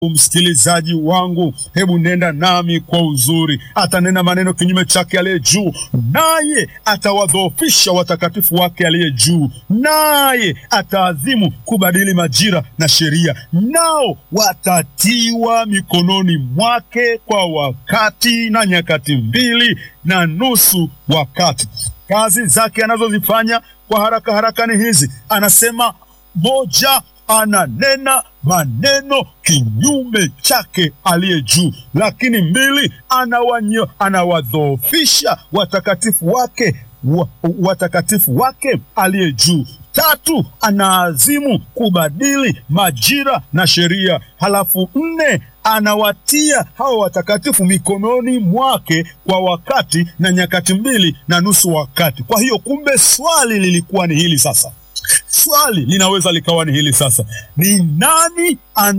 Msikilizaji wangu, hebu nenda nami kwa uzuri. Atanena maneno kinyume chake aliye juu, naye atawadhoofisha watakatifu wake aliye juu, naye ataazimu kubadili majira na sheria, nao watatiwa mikononi mwake kwa wakati na nyakati mbili na nusu wakati. Kazi zake anazozifanya kwa haraka haraka ni hizi, anasema moja ananena maneno kinyume chake aliye juu, lakini mbili, anawanyo anawadhoofisha watakatifu wake wa, watakatifu wake aliye juu. Tatu, anaazimu kubadili majira na sheria. Halafu nne, anawatia hawa watakatifu mikononi mwake kwa wakati na nyakati mbili na nusu wakati. Kwa hiyo kumbe swali lilikuwa ni hili sasa Swali linaweza likawa ni hili sasa, ni nani ana